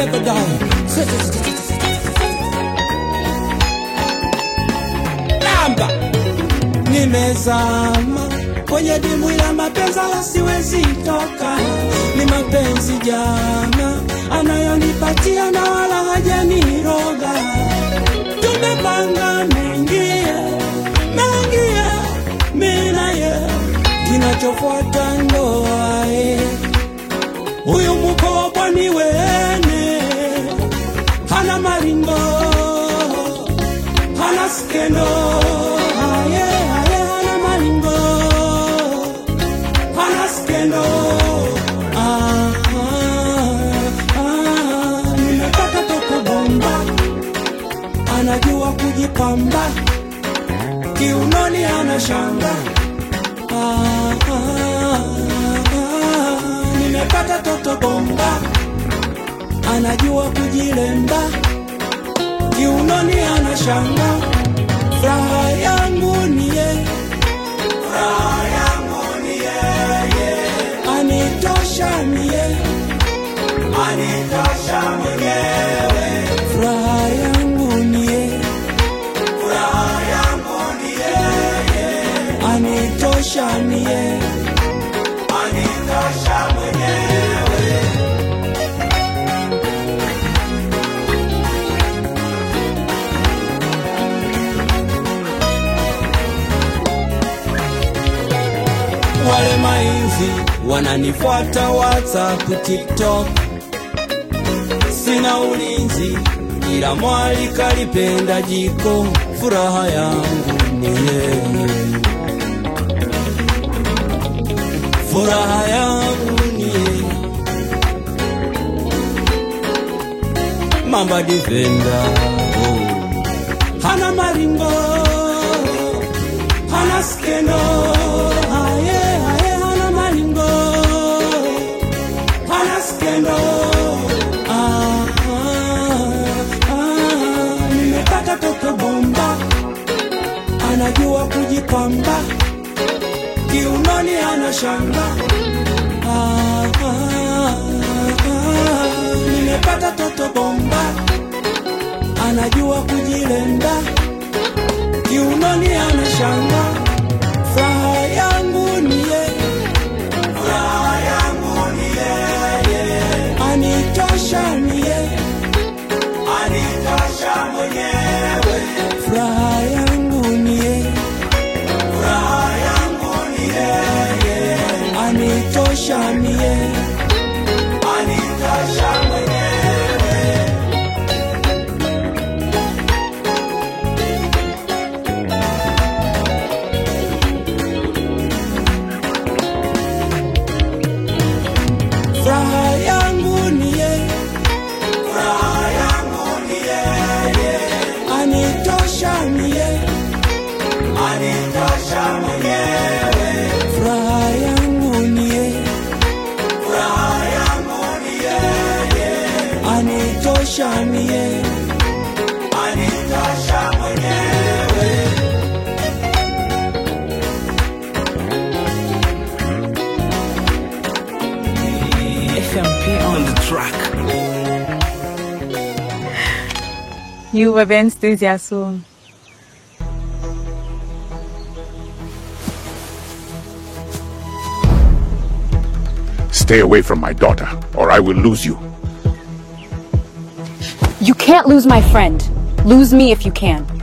never die. Lamba nimezama kwenye dimbwi la mapenzi wala siwezi toka. Ni mapenzi jana anayonipatia na wala hajaniroga. Tumepanga mengi mengi, mimi na yeye, kinachofuata ndoa eh. Huyu mkobwa ni wene, hana maringo, hana skendo, aye, aye, hana maringo, hana skendo. Ah, ah, ah, nimepata toka bomba, anajua kujipamba, kiunoni ana shanga Ah, ah, ah, nimepata toto bomba, anajua kujilemba, kiunoni ana shanga. Furaha yangu ni ye, furaha yangu ni yeye, anitosha ni ye, anitosha mwenyewe. Furaha yangu ni ye, furaha yangu ni yeye, anitosha ni ye, anitosha mwenyewe. wale mainzi wananifuata WhatsApp, TikTok, sina ulinzi, ila mwali kalipenda jiko, furaha yangu ni yeye, furaha yangu ni yeye, mamba difenda oh. hana maringo hana skendo aye aye hana maringo hana skendo ah, ah, ah, nimepata toto bomba anajua kujipamba kiunoni ana shanga ah, ah, ah, nimepata toto bomba anajua kujilemba kiunoni ana shanga. Furaha yangu ni yeye, furaha yangu ni yeye, anitosha ni yeye, anitosha mwenyewe. Furaha yangu ni yeye, furaha yangu ni yeye, anitosha ni yeye, anitosha mwenyewe. Furaha yangu ni yeye, furaha yangu ni yeye, anitosha ni yeye, anitosha mwenyewe. Furaha yangu ni yeye, furaha yangu ni yeye, anitosha ni yeye, anitosha mwenyewe. FMP on the track. You were very enthusiastic. Stay away from my daughter, or I will lose you. You can't lose my friend. Lose me if you can.